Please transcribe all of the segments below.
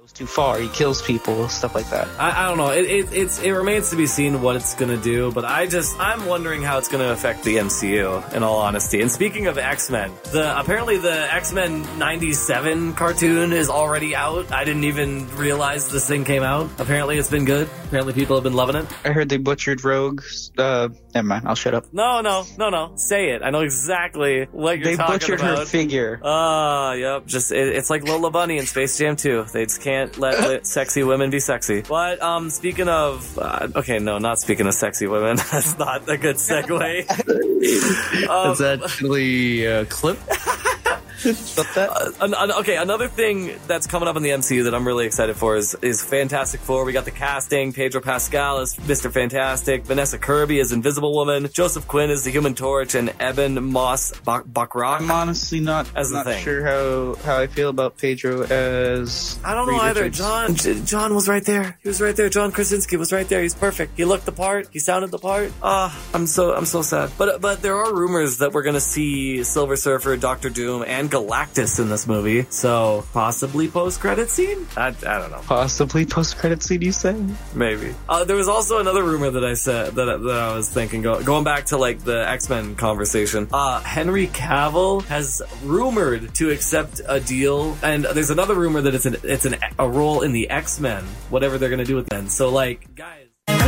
goes too far. He kills people, stuff like that. I, I don't know. It, it, it's, it remains to be seen what it's going to do, but I just, I'm wondering how it's going to affect the MCU, in all honesty. And speaking of X-Men, the, apparently the X-Men 97 cartoon is already out. I didn't even realize this thing came out. Apparently it's been good. Apparently people have been loving it. I heard they butchered Rogue. Uh, never mind. I'll shut up. No, no, no, no. Say it. I know exactly what you're They talking butchered about. her figure. Ah, yep. Just it, it's like Lola Bunny in Space Jam 2. They just can't let li- sexy women be sexy. But um, speaking of, uh, okay, no, not speaking of sexy women. That's not a good segue. Um, Is that actually a clip? Stop that. an, an- okay, another thing that's coming up in the MCU that I'm really excited for is is Fantastic Four. We got the casting: Pedro Pascal as Mister Fantastic, Vanessa Kirby as Invisible Woman, Joseph Quinn as the Human Torch, and Eben Moss Bak- Bakrak. I'm honestly not As the not thing. sure how how I feel about Pedro as. I don't know Reed either. Richards. John, J- John was right there. He was right there. John Krasinski was right there. He's perfect. He looked the part. He sounded the part. Ah, I'm so I'm so sad. But but there are rumors that we're gonna see Silver Surfer, Doctor Doom, and Galactus in this movie. So possibly post credit scene. I, I don't know. Possibly post credit scene, you say? Maybe. Uh, there was also another rumor that I said that, that I was thinking go, going back to like the X Men conversation. Uh, Henry Cavill has rumored to accept a deal, and there's another rumor that it's an it's an a role in the X Men, whatever they're gonna do with them. So like, guys.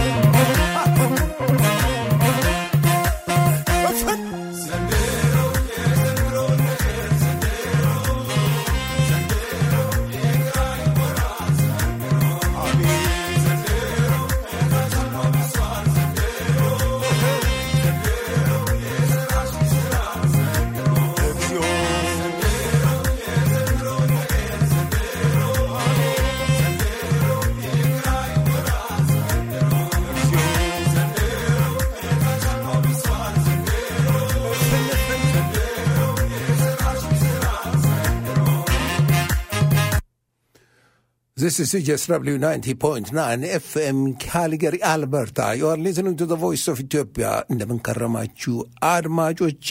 This is CJSW 90.9 FM Calgary, Alberta. You are listening to the voice of Ethiopia. እንደምንከረማችሁ አድማጮቼ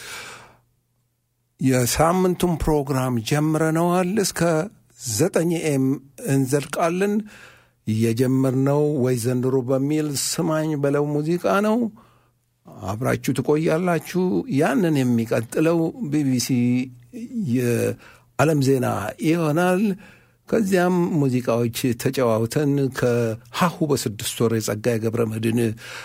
የሳምንቱን ፕሮግራም ጀምረነዋል። እስከ ዘጠኝ ኤም እንዘልቃለን። የጀመርነው ወይ ዘንድሮ በሚል ስማኝ በለው ሙዚቃ ነው። አብራችሁ ትቆያላችሁ። ያንን የሚቀጥለው ቢቢሲ የዓለም ዜና ይሆናል። ከዚያም ሙዚቃዎች ተጨዋውተን ከሀሁ በስድስት ወር የጸጋዬ ገብረ መድኅን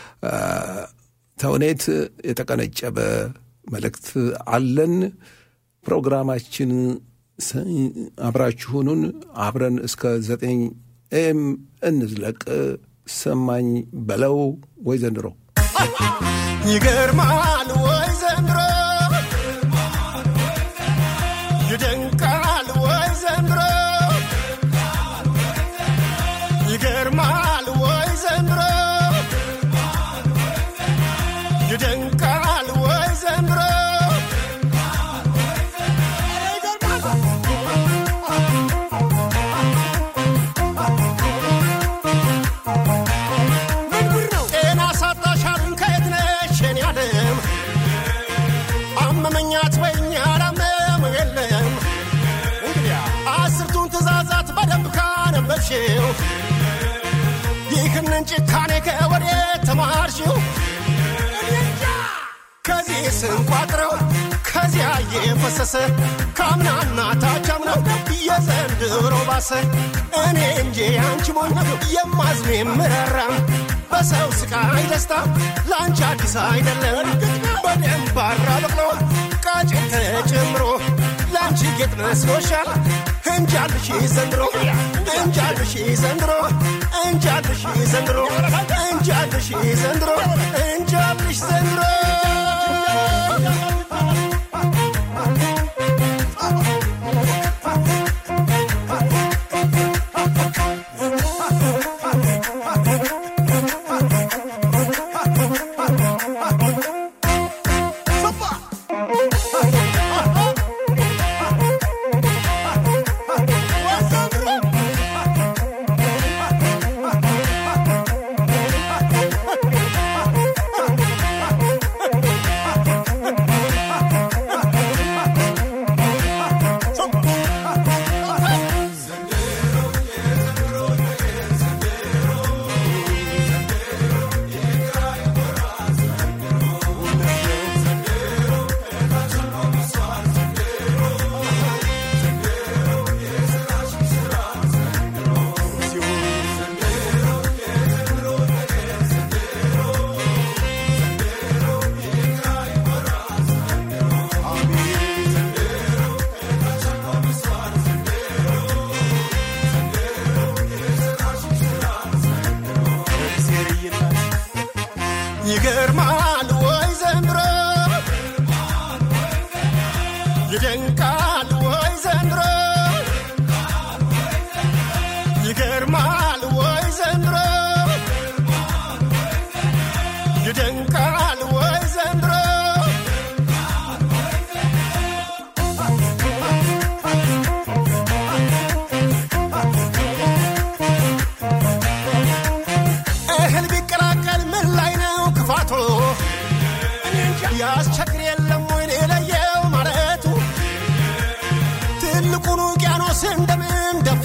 ተውኔት የተቀነጨበ መልእክት አለን። ፕሮግራማችን አብራችሁኑን አብረን እስከ ዘጠኝ ኤም እንዝለቅ። ሰማኝ በለው ወይ ዘንድሮ ይገርማል ወይ ዘንድሮ ይደንቃል ወይ ዘንድሮ ይገርማል ወይ ዘንድሮ ይደንቃል ወይ ዘንድሮ ጤና ሳጣሻሉን ከየት ነሽ የኔ ዓለም አመመኛት ወይኝ አላመመ የለም እንግዲያ አስርቱን ትእዛዛት በደንብ ካነበብሽው ይህንን ጭካኔ ከወዴት ተማርሽው እኔ እንጃ። ከዚህ ስንቋጥረው ከዚያ የፈሰሰ ካምናና ታቻምነው የዘንድሮ ባሰ እኔ እንጂ አንቺ ሞኝ የማዝኑ የምረራም በሰው ስቃይ ደስታ ለአንቺ አዲስ አይደለም በደንብ አራበቅሎ ቃጭን ተጨምሮ ለአንቺ ጌጥ መስሎሻል እንጃልሽ ዘንድሮ እንጃልሽ ዘንድሮ እንጃልሽ ዘንድሮ እንጃልሽ ዘንድሮ እንጃልሽ ዘንድሮ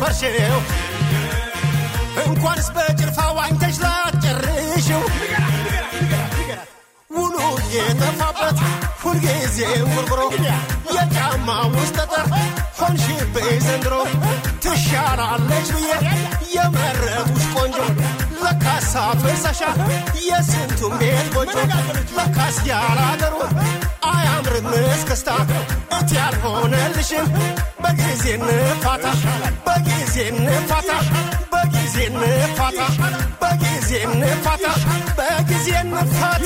ላትወርሽው እንኳንስ በጭልፋ ዋኝተሽ ላትጨርሽው ውሉ የጠፋበት ሁልጊዜ ውርብሮ የጫማ ውስጥ ጠጠር ሆንሽብኝ ዘንድሮ ትሻላለች ብዬ የመረጡሽ ቆንጆ ለካሳ ፍርሰሻ የስንቱም ቤት ጎጆ ለካስ ያላገሩ አያምርም እስክስታ እቲ ያልሆነልሽም በጊዜ እንፋታ በጊዜ እንፋታ በጊዜ እንፋታ በጊዜ እንፋታ በጊዜ እንፋታ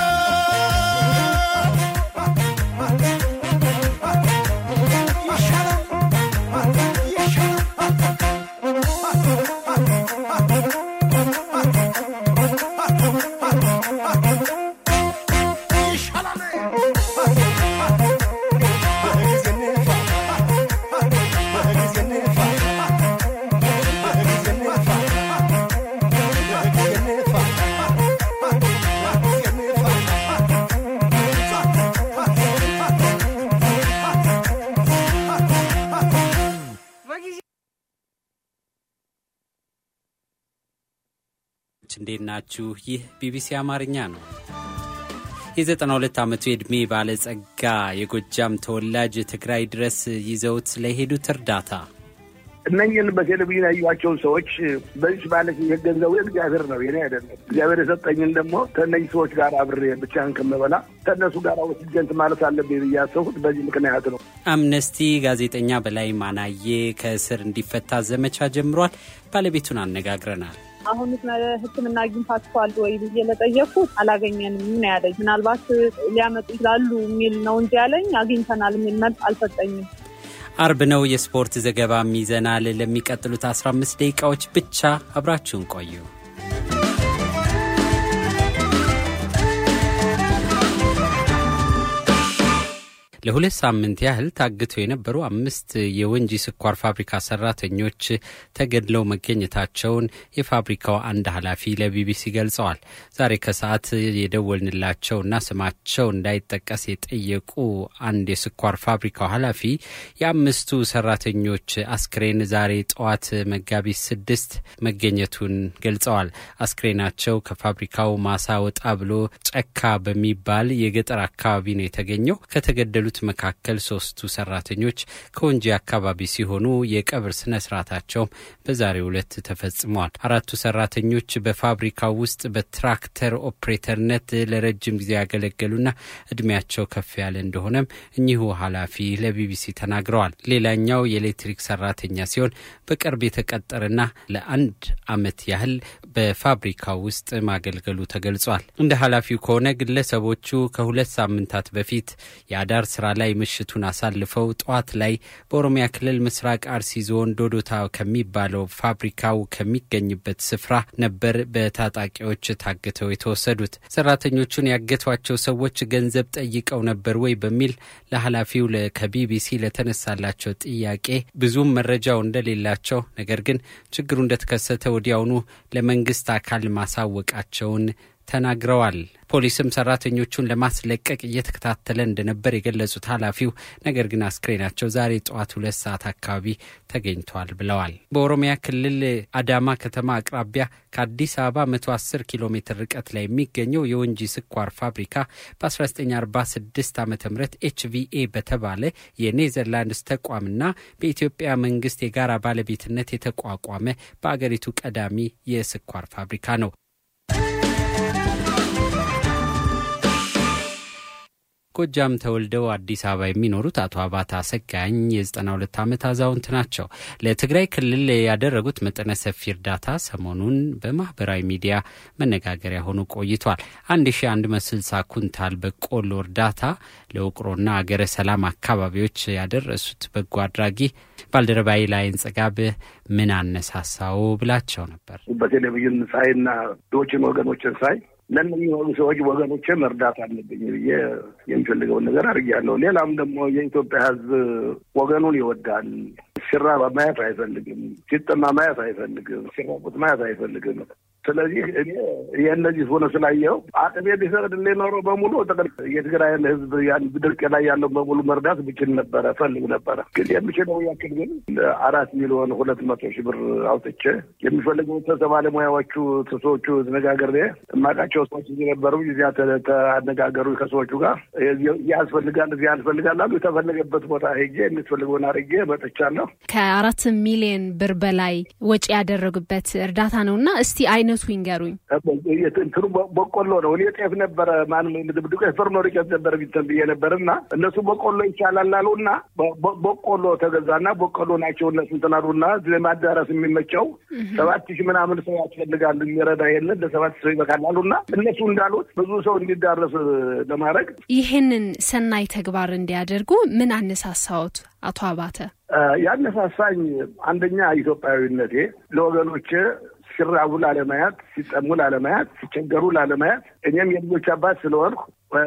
እንዴት ናችሁ? ይህ ቢቢሲ አማርኛ ነው። የዘጠና ሁለት ዓመቱ የዕድሜ ባለጸጋ የጎጃም ተወላጅ ትግራይ ድረስ ይዘውት ስለሄዱት እርዳታ እነኝን በቴሌቪዥን ያዩዋቸውን ሰዎች በዚህ ማለት የገንዘቡ እግዚአብሔር ነው የኔ አይደለም። እግዚአብሔር የሰጠኝን ደግሞ ከእነኝህ ሰዎች ጋር አብሬ ብቻህን ከምበላ ከእነሱ ጋር ወስጀንት ማለት አለብኝ ብዬ ያሰብኩት በዚህ ምክንያት ነው። አምነስቲ ጋዜጠኛ በላይ ማናዬ ከእስር እንዲፈታ ዘመቻ ጀምሯል። ባለቤቱን አነጋግረናል። አሁን ሕክምና አግኝታችኋል ወይ ብዬ ለጠየኩት አላገኘንም ነው ያለኝ። ምናልባት ሊያመጡ ይችላሉ የሚል ነው እንጂ ያለኝ አግኝተናል የሚል መልስ አልሰጠኝም። አርብ ነው። የስፖርት ዘገባም ይዘናል። ለሚቀጥሉት 15 ደቂቃዎች ብቻ አብራችሁን ቆዩ። ለሁለት ሳምንት ያህል ታግተው የነበሩ አምስት የወንጂ ስኳር ፋብሪካ ሰራተኞች ተገድለው መገኘታቸውን የፋብሪካው አንድ ኃላፊ ለቢቢሲ ገልጸዋል። ዛሬ ከሰዓት የደወልንላቸውና ስማቸው እንዳይጠቀስ የጠየቁ አንድ የስኳር ፋብሪካው ኃላፊ የአምስቱ ሰራተኞች አስክሬን ዛሬ ጠዋት መጋቢት ስድስት መገኘቱን ገልጸዋል። አስክሬናቸው ከፋብሪካው ማሳ ወጣ ብሎ ጨካ በሚባል የገጠር አካባቢ ነው የተገኘው። ከተገደሉ መካከል ሶስቱ ሰራተኞች ከወንጂ አካባቢ ሲሆኑ የቀብር ስነ ስርዓታቸውም በዛሬው ዕለት ተፈጽመዋል። አራቱ ሰራተኞች በፋብሪካው ውስጥ በትራክተር ኦፕሬተርነት ለረጅም ጊዜ ያገለገሉና እድሜያቸው ከፍ ያለ እንደሆነም እኚሁ ኃላፊ ለቢቢሲ ተናግረዋል። ሌላኛው የኤሌክትሪክ ሰራተኛ ሲሆን በቅርብ የተቀጠረና ለአንድ ዓመት ያህል በፋብሪካው ውስጥ ማገልገሉ ተገልጿል። እንደ ኃላፊው ከሆነ ግለሰቦቹ ከሁለት ሳምንታት በፊት የአዳር ስራ ላይ ምሽቱን አሳልፈው ጠዋት ላይ በኦሮሚያ ክልል ምስራቅ አርሲ ዞን ዶዶታ ከሚባለው ፋብሪካው ከሚገኝበት ስፍራ ነበር በታጣቂዎች ታግተው የተወሰዱት። ሰራተኞቹን ያገቷቸው ሰዎች ገንዘብ ጠይቀው ነበር ወይ በሚል ለኃላፊው ከቢቢሲ ለተነሳላቸው ጥያቄ ብዙም መረጃው እንደሌላቸው ነገር ግን ችግሩ እንደተከሰተ ወዲያውኑ ለመንግስት አካል ማሳወቃቸውን ተናግረዋል። ፖሊስም ሰራተኞቹን ለማስለቀቅ እየተከታተለ እንደነበር የገለጹት ኃላፊው ነገር ግን አስክሬናቸው ዛሬ ጠዋት ሁለት ሰዓት አካባቢ ተገኝቷል ብለዋል። በኦሮሚያ ክልል አዳማ ከተማ አቅራቢያ ከአዲስ አበባ 110 ኪሎ ሜትር ርቀት ላይ የሚገኘው የወንጂ ስኳር ፋብሪካ በ1946 ዓ ም ኤችቪኤ በተባለ የኔዘርላንድስ ተቋምና በኢትዮጵያ መንግስት የጋራ ባለቤትነት የተቋቋመ በአገሪቱ ቀዳሚ የስኳር ፋብሪካ ነው። ጎጃም ተወልደው አዲስ አበባ የሚኖሩት አቶ አባታ አሰጋኝ የ92 ዓመት አዛውንት ናቸው። ለትግራይ ክልል ያደረጉት መጠነ ሰፊ እርዳታ ሰሞኑን በማህበራዊ ሚዲያ መነጋገሪያ ሆኖ ቆይቷል። 1160 ኩንታል በቆሎ እርዳታ ለውቅሮና አገረ ሰላም አካባቢዎች ያደረሱት በጎ አድራጊ ባልደረባይ ላይን ጸጋብ ምን አነሳሳው ብላቸው ነበር። በቴሌቪዥን ሳይና ዶችን ወገኖችን ሳይ ለእነዚህ የሆኑ ሰዎች ወገኖቼ መርዳት አለብኝ ብዬ የሚፈልገውን ነገር አድርጌያለሁ። ሌላም ደግሞ የኢትዮጵያ ሕዝብ ወገኑን ይወዳል። ሲራባ ማየት አይፈልግም። ሲጠማ ማየት አይፈልግም። ሲራቁት ማየት አይፈልግም። ስለዚህ እኔ የእነዚህ ሆነ ስላየው አቅሜ ቢፈቅድልኝ ኖሮ በሙሉ ጥቅል የትግራይን ህዝብ ያን ድርቅ ላይ ያለው በሙሉ መርዳት ብችል ነበረ ፈልግ ነበረ። ግን የምችለው ያክል ግን አራት ሚሊዮን ሁለት መቶ ሺህ ብር አውጥቼ የሚፈልገው ተሰ ባለሙያዎቹ ሰዎቹ ተነጋገሬ የማውቃቸው ሰዎች እዚህ ነበሩ። እዚያ ተነጋገሩ ከሰዎቹ ጋር እዚህ ያስፈልጋል እዚህ ያስፈልጋል አሉ። የተፈለገበት ቦታ ሄጄ የሚፈልገውን አድርጌ መጥቻለሁ። ከአራት ሚሊዮን ብር በላይ ወጪ ያደረጉበት እርዳታ ነው እና እስቲ አይነቱ ይንገሩኝ። እንትኑ በቆሎ ነው። እኔ ጤፍ ነበረ ማንም ዱቄት ፍርኖ ዱቄት ነበር ቢትን ብዬ ነበር እና እነሱ በቆሎ ይቻላል አሉ እና በቆሎ ተገዛና በቆሎ ናቸው እነሱ እንትን አሉና ለማዳረስ የሚመቸው ሰባት ሺህ ምናምን ሰው ያስፈልጋል የሚረዳ የለን ለሰባት ሰው ይበቃል አሉና እነሱ እንዳሉት ብዙ ሰው እንዲዳረስ ለማድረግ ይህንን ሰናይ ተግባር እንዲያደርጉ ምን አነሳሳዎት አቶ አባተ? ያነሳሳኝ አንደኛ ኢትዮጵያዊነቴ ለወገኖቼ ሲራቡ ላለማያት፣ ሲጠሙ ላለማያት፣ ሲቸገሩ ላለማያት እኔም የልጆች አባት ስለሆንኩ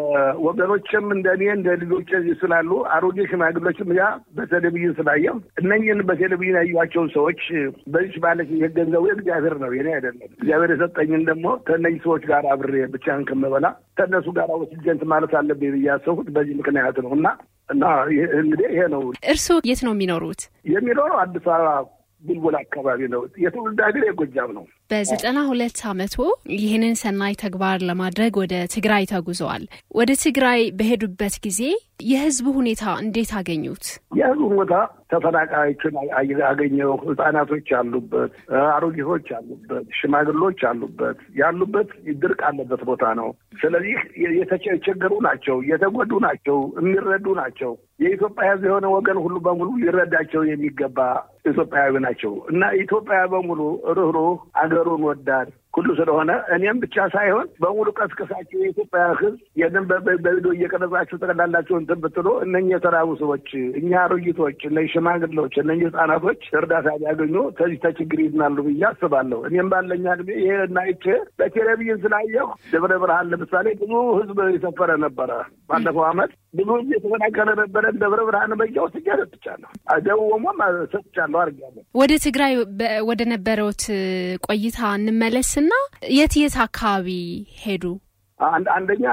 ወገኖችም እንደ እኔ እንደ ልጆች ስላሉ አሮጌ ሽማግሎችም ያ በቴሌቪዥን ስላየው እነኝህን በቴሌቪዥን ያዩዋቸውን ሰዎች በዚህ ማለት የገንዘቡ እግዚአብሔር ነው የኔ አይደለም። እግዚአብሔር የሰጠኝን ደግሞ ከእነኝህ ሰዎች ጋር አብሬ ብቻህን ከምበላ ከእነሱ ጋር ወስጀንት ማለት አለብኝ ብዬ ያሰብኩት በዚህ ምክንያት ነው እና እና እንግዲህ ይሄ ነው። እርስዎ የት ነው የሚኖሩት? የሚኖረው አዲስ አበባ ቡልቡል አካባቢ ነው። የትውልድ ሀገር የጎጃም ነው። በዘጠና ሁለት ዓመቶ ይህንን ሰናይ ተግባር ለማድረግ ወደ ትግራይ ተጉዘዋል። ወደ ትግራይ በሄዱበት ጊዜ የህዝቡ ሁኔታ እንዴት አገኙት? የህዝቡ ሁኔታ ተፈናቃዮችን አገኘው። ህጻናቶች አሉበት፣ አሮጊቶች አሉበት፣ ሽማግሎች አሉበት። ያሉበት ድርቅ አለበት ቦታ ነው። ስለዚህ የተቸገሩ ናቸው፣ የተጎዱ ናቸው፣ የሚረዱ ናቸው። የኢትዮጵያ ህዝብ የሆነ ወገን ሁሉ በሙሉ ሊረዳቸው የሚገባ ኢትዮጵያዊ ናቸው እና ኢትዮጵያ በሙሉ ርኅሩህ አገሩን ወዳድ ሁሉ ስለሆነ እኔም ብቻ ሳይሆን በሙሉ ቀስቅሳችሁ የኢትዮጵያ ህዝብ የንን በቪዲዮ እየቀረጻችሁ ጠቅላላችሁ እንትን ብትሉ እነኝህ የተራቡ ሰዎች እኛ አሮጊቶች፣ እነ ሽማግሌዎች፣ እነ ህጻናቶች እርዳታ ሊያገኙ ከዚህ ተችግር ይድናሉ ብዬ አስባለሁ። እኔም ባለኛ እድሜ ይሄ ናይቼ በቴሌቪዥን ስላየሁ ደብረ ብርሃን ለምሳሌ ብዙ ህዝብ የሰፈረ ነበረ። ባለፈው አመት ብዙ ህዝብ የተፈናቀለ ነበረ። ደብረ ብርሃን በያው ስጃ ሰጥቻለሁ፣ ደቡብ ኦሞም ሰጥቻለሁ አድርጊያለሁ። ወደ ትግራይ ወደ ነበረውት ቆይታ እንመለስና የት የት አካባቢ ሄዱ? አንደኛ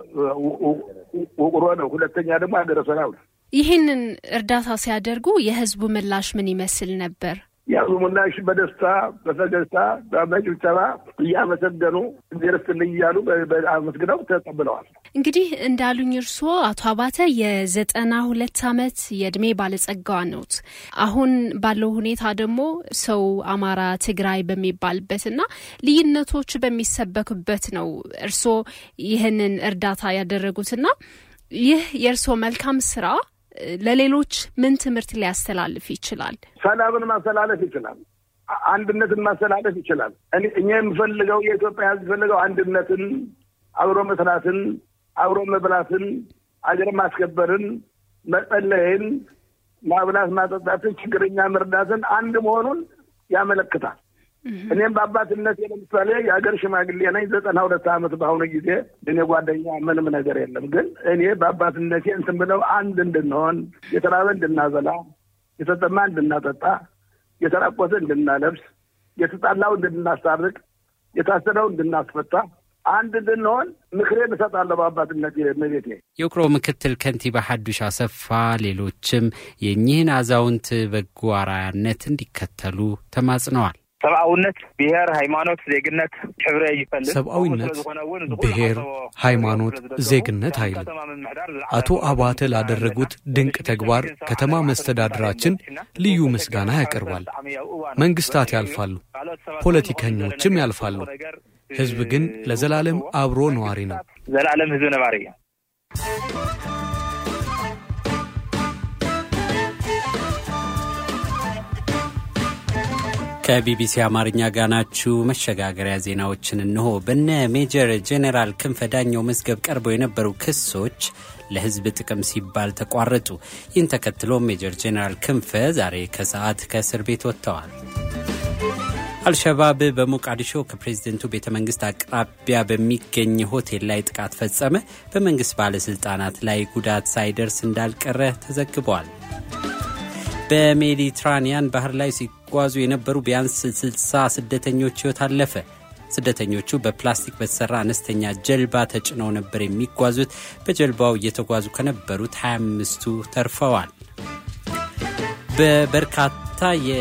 ውቅሮ ነው። ሁለተኛ ደግሞ ሀገረ ሰላም ነው። ይህንን እርዳታ ሲያደርጉ የህዝቡ ምላሽ ምን ይመስል ነበር? የህዝቡ ምላሽ በደስታ በፈገግታ በጭብጨባ እያመሰገኑ እግዜርስትልኝ እያሉ አመስግነው ተቀብለዋል። እንግዲህ እንዳሉኝ እርስዎ አቶ አባተ የዘጠና ሁለት ዓመት የእድሜ ባለጸጋ ነዎት። አሁን ባለው ሁኔታ ደግሞ ሰው አማራ፣ ትግራይ በሚባልበትና ልዩነቶች በሚሰበኩበት ነው እርስዎ ይህንን እርዳታ ያደረጉትና ይህ የእርስዎ መልካም ስራ ለሌሎች ምን ትምህርት ሊያስተላልፍ ይችላል? ሰላምን ማስተላለፍ ይችላል። አንድነትን ማስተላለፍ ይችላል። እኛ የምፈልገው የኢትዮጵያ ሕዝብ ፈልገው አንድነትን፣ አብሮ መስራትን፣ አብሮ መብላትን፣ አገር ማስከበርን፣ መጸለይን፣ ማብላት ማጠጣትን፣ ችግረኛ መርዳትን፣ አንድ መሆኑን ያመለክታል። እኔም በአባትነት ለምሳሌ የሀገር ሽማግሌ ነኝ። ዘጠና ሁለት ዓመት በአሁኑ ጊዜ እኔ ጓደኛ ምንም ነገር የለም። ግን እኔ በአባትነቴ እንትን ብለው አንድ እንድንሆን የተራበ እንድናበላ፣ የተጠማ እንድናጠጣ፣ የተራቆተ እንድናለብስ፣ የተጣላው እንድናስታርቅ፣ የታሰረው እንድናስፈታ አንድ እንድንሆን ምክሬን እሰጣለሁ በአባትነት መቤቴ። የውቅሮ ምክትል ከንቲባ ሐዱሽ አሰፋ ሌሎችም የእኚህን አዛውንት በጎ አርአያነት እንዲከተሉ ተማጽነዋል። ሰብአውነት ብሔር፣ ሃይማኖት፣ ዜግነት ሕብረ ይፈልጥ ሰብአዊነት ብሔር፣ ሃይማኖት፣ ዜግነት አይልም። አቶ አባተ ላደረጉት ድንቅ ተግባር ከተማ መስተዳድራችን ልዩ ምስጋና ያቀርባል። መንግስታት ያልፋሉ፣ ፖለቲከኞችም ያልፋሉ። ህዝብ ግን ለዘላለም አብሮ ነዋሪ ነው። ዘላለም ህዝብ ነባሪ እዩ። ከቢቢሲ አማርኛ ጋር ናችሁ። መሸጋገሪያ ዜናዎችን እንሆ። በነ ሜጀር ጄኔራል ክንፈ ዳኘው መዝገብ ቀርበው የነበሩ ክሶች ለህዝብ ጥቅም ሲባል ተቋረጡ። ይህን ተከትሎ ሜጀር ጄኔራል ክንፈ ዛሬ ከሰዓት ከእስር ቤት ወጥተዋል። አልሸባብ በሞቃዲሾ ከፕሬዝደንቱ ቤተ መንግስት አቅራቢያ በሚገኝ ሆቴል ላይ ጥቃት ፈጸመ። በመንግስት ባለሥልጣናት ላይ ጉዳት ሳይደርስ እንዳልቀረ ተዘግቧል። በሜዲትራኒያን ባህር ላይ ሲጓዙ የነበሩ ቢያንስ 60 ስደተኞች ሕይወት አለፈ። ስደተኞቹ በፕላስቲክ በተሰራ አነስተኛ ጀልባ ተጭነው ነበር የሚጓዙት። በጀልባው እየተጓዙ ከነበሩት 25ቱ ተርፈዋል። በበርካታ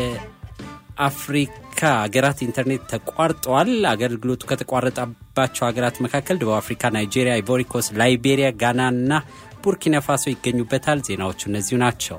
የአፍሪካ ሀገራት ኢንተርኔት ተቋርጧል። አገልግሎቱ ከተቋረጠባቸው ሀገራት መካከል ደቡብ አፍሪካ፣ ናይጄሪያ፣ አይቮሪኮስ፣ ላይቤሪያ፣ ጋና እና ቡርኪና ፋሶ ይገኙበታል። ዜናዎቹ እነዚሁ ናቸው።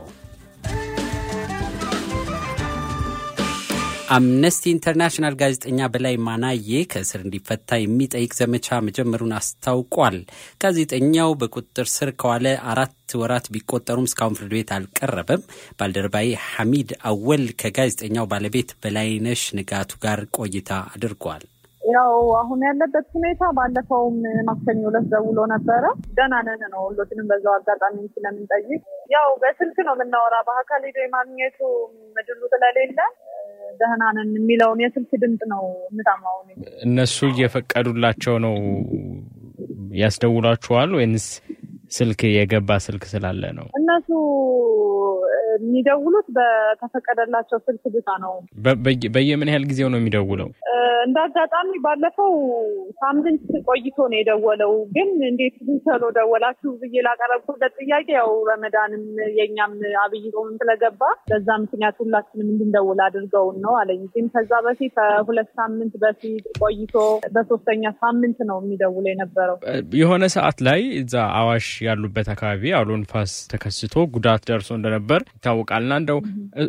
አምነስቲ ኢንተርናሽናል ጋዜጠኛ በላይ ማናዬ ከእስር እንዲፈታ የሚጠይቅ ዘመቻ መጀመሩን አስታውቋል። ጋዜጠኛው በቁጥጥር ስር ከዋለ አራት ወራት ቢቆጠሩም እስካሁን ፍርድ ቤት አልቀረበም። ባልደረባዬ ሐሚድ አወል ከጋዜጠኛው ባለቤት በላይነሽ ንጋቱ ጋር ቆይታ አድርጓል። ያው አሁን ያለበት ሁኔታ ባለፈውም ማክሰኞ ዕለት ደውሎ ነበረ። ደህና ነን ነው ሁሎችንም በዛው አጋጣሚ ስለምንጠይቅ ያው በስልክ ነው የምናወራ። በአካል ሄዶ የማግኘቱ ምድሉ ስለሌለ ደህና ነን የሚለውን የስልክ ድምፅ ነው የምሰማው። እነሱ እየፈቀዱላቸው ነው ያስደውሏችኋል ወይንስ ስልክ የገባ ስልክ ስላለ ነው? እነሱ የሚደውሉት በተፈቀደላቸው ስልክ ብቻ ነው። በየምን ያህል ጊዜው ነው የሚደውለው? እንደ አጋጣሚ ባለፈው ሳምንት ቆይቶ ነው የደወለው። ግን እንዴት ዝም ብሎ ደወላችሁ ብዬ ላቀረብኩለት ጥያቄ ያው ረመዳንም የእኛም አብይ ጾምም ስለገባ በዛ ምክንያት ሁላችንም እንድንደውል አድርገውን ነው አለኝ። ግን ከዛ በፊት ከሁለት ሳምንት በፊት ቆይቶ በሶስተኛ ሳምንት ነው የሚደውለው የነበረው። የሆነ ሰዓት ላይ እዛ አዋሽ ያሉበት አካባቢ አውሎ ንፋስ ተከስቶ ጉዳት ደርሶ እንደነበር ይታወቃልና እንደው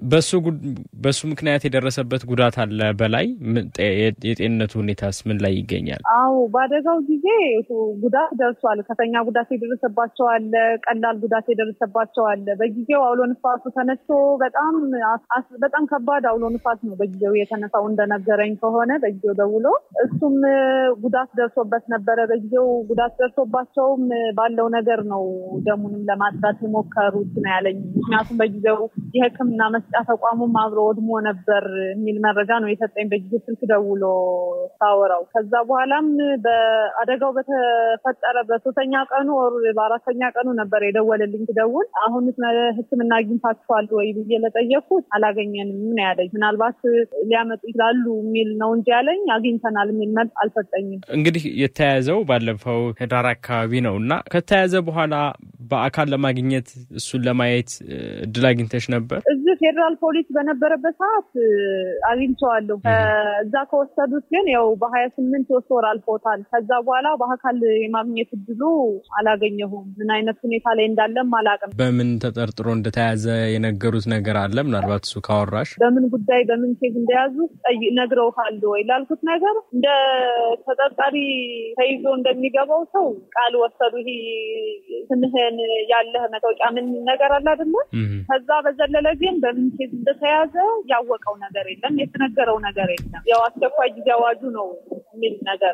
በሱ ምክንያት የደረሰበት ጉዳት አለ በላይ የጤንነቱ ሁኔታስ ምን ላይ ይገኛል? አዎ በአደጋው ጊዜ ጉዳት ደርሷል። ከፍተኛ ጉዳት የደረሰባቸው አለ፣ ቀላል ጉዳት የደረሰባቸው አለ። በጊዜው አውሎ ንፋሱ ተነስቶ በጣም በጣም ከባድ አውሎ ንፋስ ነው በጊዜው የተነሳው እንደነገረኝ ከሆነ በጊዜው ደውሎ እሱም ጉዳት ደርሶበት ነበረ። በጊዜው ጉዳት ደርሶባቸውም ባለው ነገር ነው ደሙንም ለማጥራት የሞከሩት ነው ያለኝ። ምክንያቱም በጊዜው የሕክምና መስጫ ተቋሙም አብሮ ወድሞ ነበር የሚል መረጃ ነው የሰጠኝ በጊዜው ስልክ ደውሎ ሳወራው። ከዛ በኋላም በአደጋው በተፈጠረ በሶስተኛ ቀኑ ወር በአራተኛ ቀኑ ነበር የደወለልኝ። ትደውል አሁን ሕክምና አግኝታችኋል ወይ ብዬ ለጠየኩት አላገኘንም ነው ያለኝ። ምናልባት ሊያመጡ ይችላሉ የሚል ነው እንጂ ያለኝ አግኝተናል የሚል መልስ አልሰጠኝም። እንግዲህ የተያያዘው ባለፈው ህዳር አካባቢ ነው እና ከተያዘ በኋላ በአካል ለማግኘት እሱን ለማየት እድል አግኝተሽ ነበር? እዚህ ፌዴራል ፖሊስ በነበረበት ሰዓት አግኝቼዋለሁ። እዛ ከወሰዱት ግን ያው በሀያ ስምንት ሶስት ወር አልፎታል። ከዛ በኋላ በአካል የማግኘት እድሉ አላገኘሁም። ምን አይነት ሁኔታ ላይ እንዳለም አላውቅም። በምን ተጠርጥሮ እንደተያዘ የነገሩት ነገር አለ? ምናልባት እሱ ካወራሽ በምን ጉዳይ በምን ኬዝ እንደያዙ ነግረውሃል ወይ ላልኩት ነገር እንደ ተጠርጣሪ ተይዞ እንደሚገባው ሰው ቃል ወሰዱ። ይሄ ስምህን ያለህ መታወቂያ ምን ነገር አለ አይደለ? ከዛ በዘለለ ግን በምን ኬዝ እንደተያዘ ያወቀው ነገር የለም፣ የተነገረው ነገር የለም። ያው አስቸኳይ ጊዜ አዋጁ ነው የሚል ነገር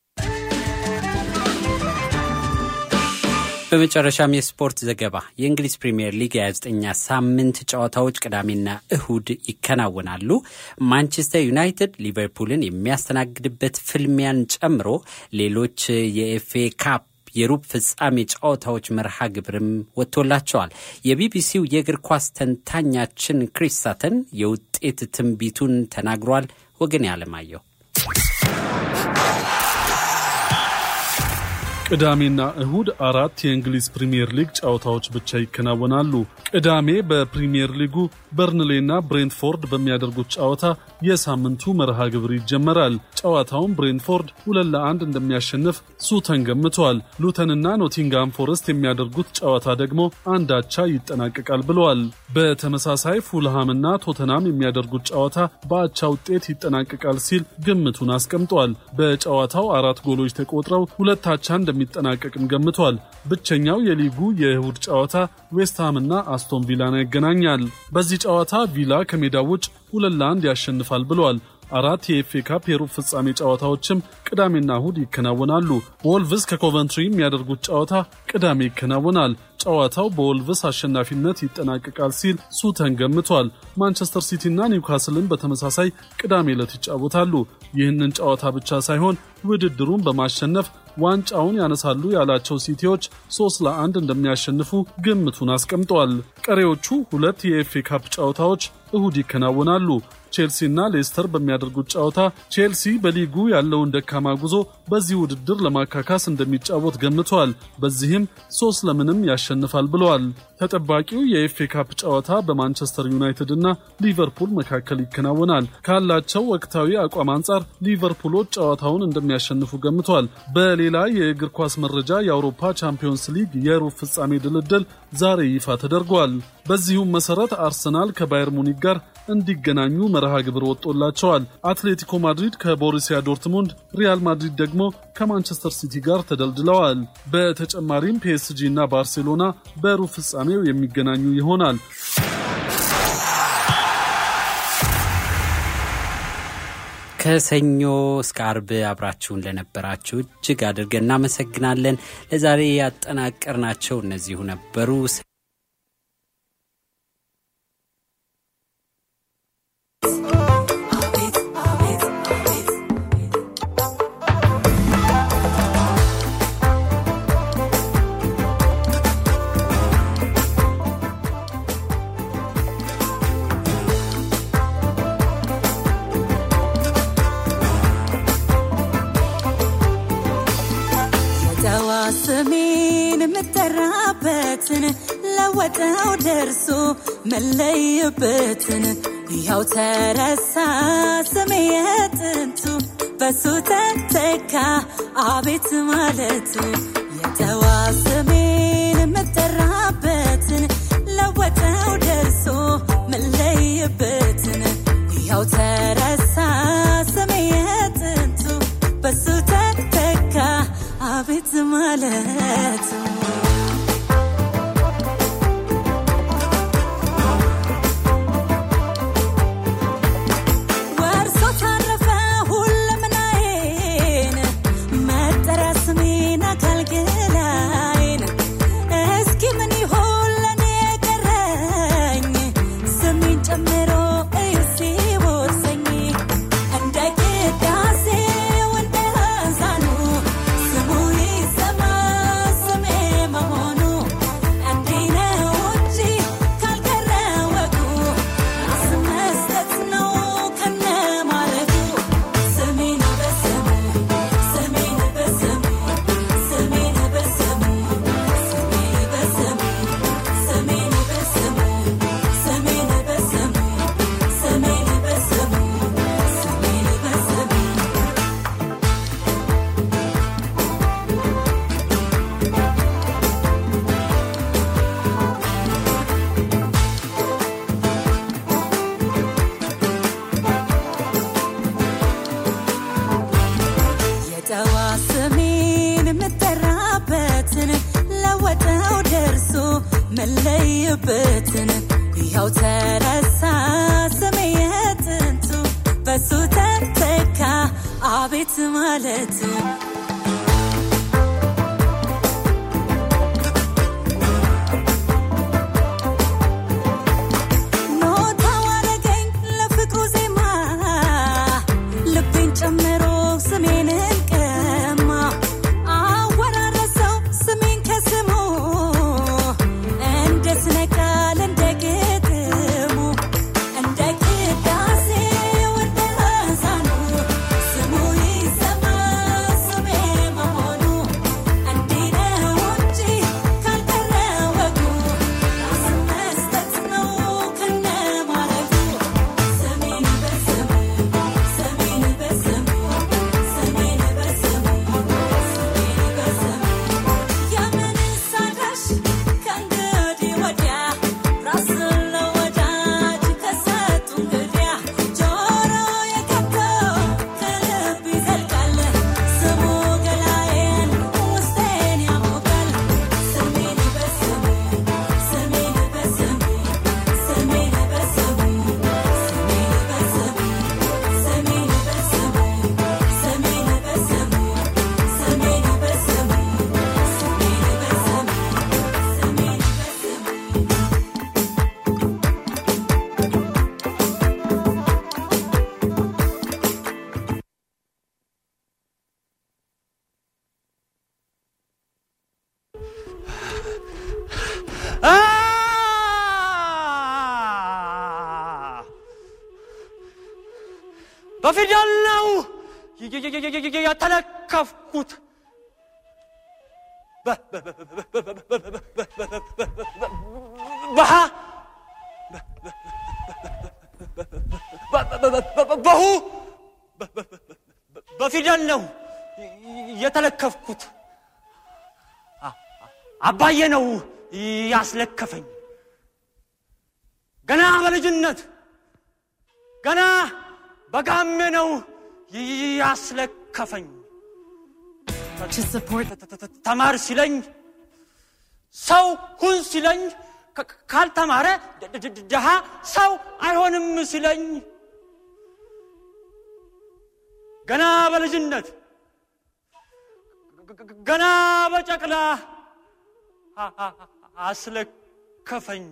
በመጨረሻም የስፖርት ዘገባ። የእንግሊዝ ፕሪምየር ሊግ የ29ኛ ሳምንት ጨዋታዎች ቅዳሜና እሁድ ይከናወናሉ። ማንቸስተር ዩናይትድ ሊቨርፑልን የሚያስተናግድበት ፍልሚያን ጨምሮ ሌሎች የኤፍኤ ካፕ የሩብ ፍጻሜ ጨዋታዎች መርሃ ግብርም ወጥቶላቸዋል። የቢቢሲው የእግር ኳስ ተንታኛችን ክሪስ ሳተን የውጤት ትንቢቱን ተናግሯል። ወገን ያለማየሁ ቅዳሜና እሁድ አራት የእንግሊዝ ፕሪምየር ሊግ ጨዋታዎች ብቻ ይከናወናሉ። ቅዳሜ በፕሪምየር ሊጉ በርንሌና ብሬንትፎርድ በሚያደርጉት ጨዋታ የሳምንቱ መርሃ ግብር ይጀመራል። ጨዋታውን ብሬንትፎርድ ሁለት ለአንድ እንደሚያሸንፍ ሱተን ገምቷል። ሉተንና ኖቲንጋም ፎረስት የሚያደርጉት ጨዋታ ደግሞ አንድ አቻ ይጠናቀቃል ብለዋል። በተመሳሳይ ፉልሃምና ቶተናም የሚያደርጉት ጨዋታ በአቻ ውጤት ይጠናቀቃል ሲል ግምቱን አስቀምጧል። በጨዋታው አራት ጎሎች ተቆጥረው ሁለት አቻ እንደሚጠናቀቅም ገምቷል። ብቸኛው የሊጉ የእሁድ ጨዋታ ዌስትሃምና አስቶን ቪላን ያገናኛል። በዚህ ጨዋታ ቪላ ከሜዳ ውጭ ሁለት ለአንድ ያሸንፋል ብለዋል። አራት የኤፍኤ ካፕ የሩብ ፍጻሜ ጨዋታዎችም ቅዳሜና እሁድ ይከናወናሉ። ወልቭስ ከኮቨንትሪ የሚያደርጉት ጨዋታ ቅዳሜ ይከናወናል። ጨዋታው በወልቭስ አሸናፊነት ይጠናቀቃል ሲል ሱተን ገምቷል። ማንቸስተር ሲቲና ኒውካስልን በተመሳሳይ ቅዳሜ ዕለት ይጫወታሉ። ይህንን ጨዋታ ብቻ ሳይሆን ውድድሩን በማሸነፍ ዋንጫውን ያነሳሉ ያላቸው ሲቲዎች ሶስት ለአንድ እንደሚያሸንፉ ግምቱን አስቀምጧል። ቀሪዎቹ ሁለት የኤፍኤ ካፕ ጨዋታዎች እሁድ ይከናወናሉ። ቼልሲና ሌስተር በሚያደርጉት ጨዋታ ቼልሲ በሊጉ ያለውን ደካማ ጉዞ በዚህ ውድድር ለማካካስ እንደሚጫወት ገምቷል። በዚህም ሶስት ለምንም ያሸንፋል ብለዋል። ተጠባቂው የኤፍኤ ካፕ ጨዋታ በማንቸስተር ዩናይትድ እና ሊቨርፑል መካከል ይከናወናል። ካላቸው ወቅታዊ አቋም አንጻር ሊቨርፑሎች ጨዋታውን እንደሚያሸንፉ ገምቷል። በሌላ የእግር ኳስ መረጃ የአውሮፓ ቻምፒዮንስ ሊግ የሩብ ፍጻሜ ድልድል ዛሬ ይፋ ተደርጓል። በዚሁም መሰረት አርሰናል ከባየር ሙኒክ ጋር እንዲገናኙ መርሃ ግብር ወጥቶላቸዋል። አትሌቲኮ ማድሪድ ከቦሩሲያ ዶርትሙንድ፣ ሪያል ማድሪድ ደግሞ ከማንቸስተር ሲቲ ጋር ተደልድለዋል። በተጨማሪም ፒኤስጂ እና ባርሴሎና በሩብ ፍጻሜው የሚገናኙ ይሆናል። ከሰኞ እስከ አርብ አብራችሁን ለነበራችሁ እጅግ አድርገን እናመሰግናለን። ለዛሬ ያጠናቀርናቸው እነዚሁ ነበሩ። ስሜን የምጠራበትን ለወጠው ደርሶ መለይበትን ያው ተረሳ ስሜ የጥንቱ በሱ ተተካ አቤት ማለቱ የተዋ ስሜን የምጠራበትን ለወጠው ደርሶ መለይበትን ያው ተረሳ ስሜ የጥንቱ በሱ ተተካ አቤት ማለቱ ወርሶ ታረፈ ሁለምናዬን መጠሪያ ስሜን አካልገላይን እስኪ ምን ይሆን ለኔ የቀረኝ ስሜን ጨምሮ እዩ ሲቦሰኝ እንደ ቅዳሴው እንደ አዛኑ ስሙ ይሰማ ስሜ መሆኑ እንዲህ ነው እንጂ ካልቀረ ወጉ ራስ መስጠት ነው ከነ ማለቱ ስሜን በስሙ ስሜን በስሙ ስሜን በስሙ ስሜን በስሙ ስሜን በስሙ ስሜን በስሙ ስሜን በስሙ ስሜን በስሙ የጠዋ ስሜን የምጠራበትን ለወጠው ደርሶ መለይበትን ያው ተረሳ ስሜ የጥንቱ በሱ ተተካ አቤት ማለቱ ኖታ ዋረገኝ ለፍቅሩ ዜማ ልቤን ጨምሮ ስሜንን ቀማ አወራረሰው ስሜን ከስሙ እንደ ስነ ቃል እንደ ግጥሙ እንደ ቅዳሴው እንደ አዛኑ ስሙ ይሰማ ስሜ በፊደል ነው የተለከፍኩት። በሃ በሁ በፊደል ነው የተለከፍኩት። አባዬ ነው ያስለከፈኝ ገና በልጅነት ገና በጋሜ ነው ያስለከፈኝ። ተማር ሲለኝ ሰው ሁን ሲለኝ ካልተማረ ድሃ ሰው አይሆንም ሲለኝ ገና በልጅነት ገና በጨቅላ አስለከፈኝ።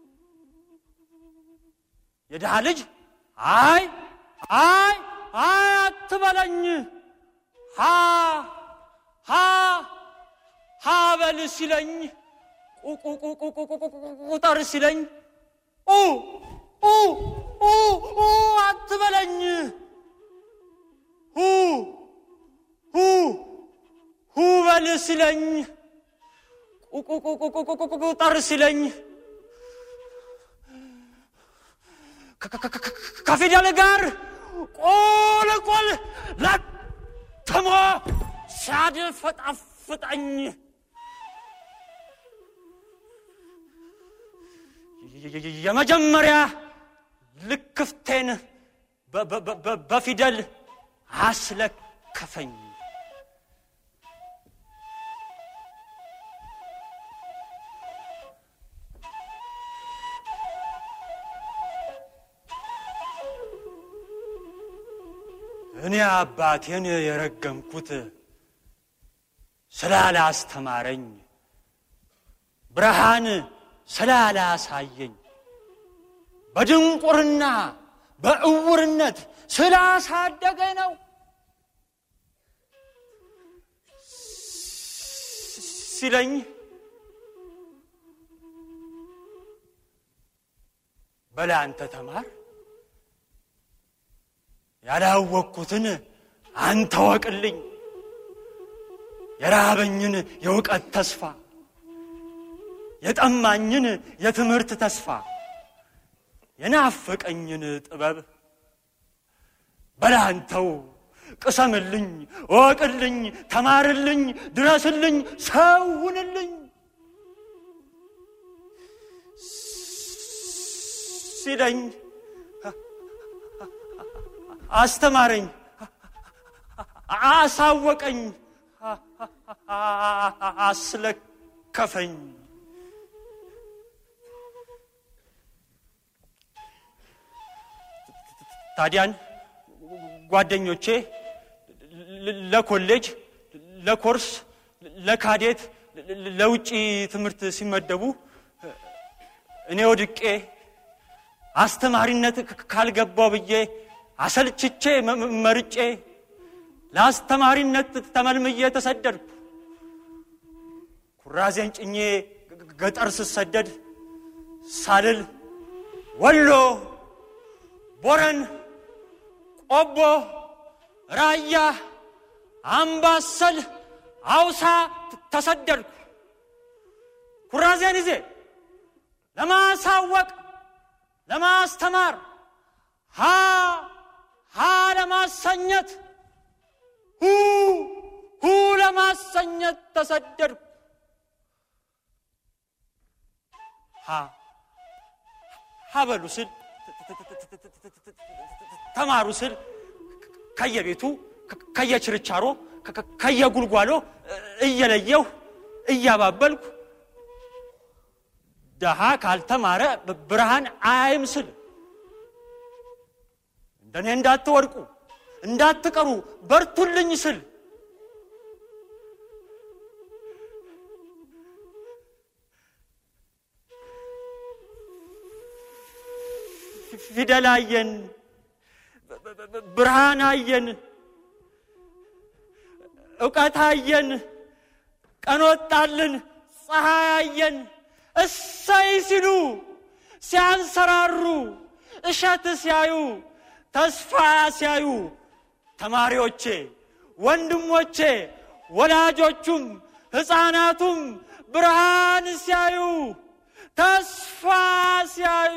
የድሃ ልጅ አይ አይ አይ አትበለኝ ሃ ሃ ሃ በል ሲለኝ ቁጠር ሲለኝ ኡ ኡ ኡ ኡ አትበለኝ ሁ ሁ ሁ በል ሲለኝ ቁጠር ሲለኝ ከፊደል ጋር ቁልቁል ለትሞ ሲያድፈጣፍጠኝ የመጀመሪያ ልክፍቴን በፊደል አስለከፈኝ። እኔ አባቴን የረገምኩት ስላላስተማረኝ ብርሃን ስላላሳየኝ በድንቁርና በእውርነት ስላሳደገኝ ነው። ሲለኝ በላ አንተ ተማር ያላወቅኩትን አንተ ወቅልኝ፣ የራበኝን የእውቀት ተስፋ፣ የጠማኝን የትምህርት ተስፋ፣ የናፈቀኝን ጥበብ በላንተው ቅሰምልኝ፣ እወቅልኝ፣ ተማርልኝ፣ ድረስልኝ፣ ሰውንልኝ ሲለኝ አስተማረኝ፣ አሳወቀኝ፣ አስለከፈኝ። ታዲያን ጓደኞቼ ለኮሌጅ፣ ለኮርስ፣ ለካዴት፣ ለውጭ ትምህርት ሲመደቡ እኔ ወድቄ አስተማሪነት ካልገባው ብዬ አሰልችቼ መርጬ ለአስተማሪነት ተመልምዬ ተሰደድኩ። ኩራዜን ጭኜ ገጠር ስሰደድ ሳልል ወሎ፣ ቦረን፣ ቆቦ፣ ራያ፣ አምባሰል፣ አውሳ ተሰደድኩ። ኩራዜን ይዜ ለማሳወቅ ለማስተማር ሀ ሀ ለማሰኘት ሁ ሁ ለማሰኘት ተሰደድኩ። ሀ ሀ በሉ ስል ተማሩ ስል ከየቤቱ ከየችርቻሮ ከየጉልጓሎ እየለየሁ እያባበልኩ ደሃ ካልተማረ ብርሃን አያይም ስል እንደኔ እንዳትወድቁ እንዳትቀሩ በርቱልኝ ስል ፊደል አየን፣ ብርሃን አየን፣ እውቀት አየን፣ ቀን ወጣልን፣ ፀሐይ አየን። እሰይ ሲሉ ሲያንሰራሩ እሸት ሲያዩ ተስፋ ሲያዩ ተማሪዎቼ፣ ወንድሞቼ፣ ወላጆቹም ሕፃናቱም ብርሃን ሲያዩ ተስፋ ሲያዩ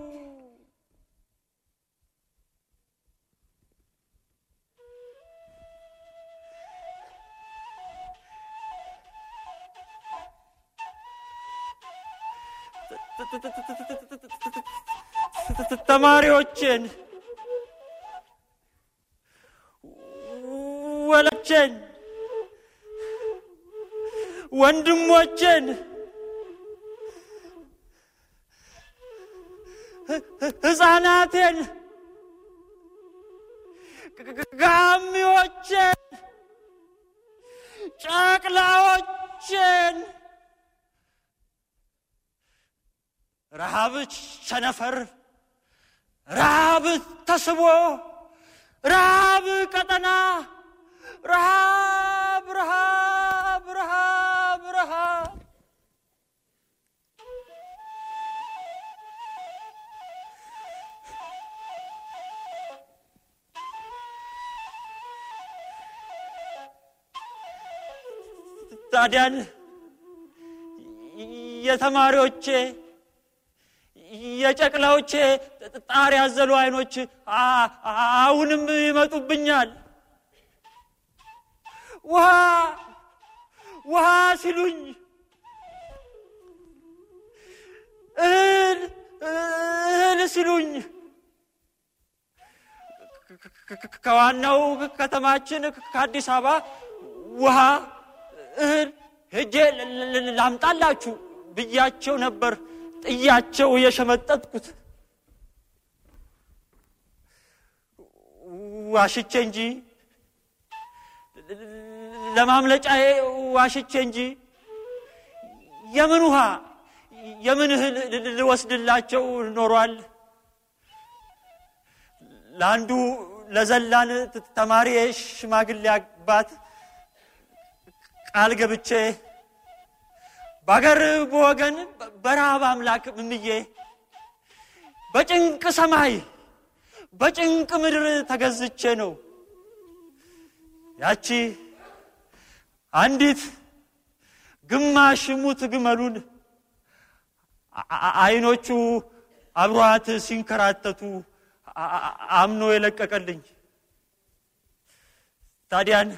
ተማሪዎችን ወላጆችን ወንድሞችን ሕፃናቴን ጋሚዎችን ጨቅላዎችን ረሃብ ቸነፈር ረሃብ ተስቦ ረሃብ ቀጠና ረሃብ ረሃብ ረሃብ ረሃብ ታዲያን የተማሪዎቼ የጨቅላዎቼ ጣር ያዘሉ አይኖች አሁንም ይመጡብኛል። ውሃ ውሃ ሲሉኝ እህል እህል ሲሉኝ ከዋናው ከተማችን ከአዲስ አበባ ውሃ እህል ሄጄ ላምጣላችሁ ብያቸው ነበር ጥያቸው የሸመጠጥኩት ዋሽቼ እንጂ ለማምለጫዬ ዋሽቼ እንጂ የምን ውሃ የምን እህል ልወስድላቸው ኖሯል። ለአንዱ ለዘላን ተማሪ ሽማግሌ አባት ቃል ገብቼ በአገር በወገን በረሃብ አምላክ ምምዬ በጭንቅ ሰማይ በጭንቅ ምድር ተገዝቼ ነው ያቺ አንዲት ግማሽ ሙት ግመሉን አይኖቹ አብሯት ሲንከራተቱ አምኖ የለቀቀልኝ ታዲያን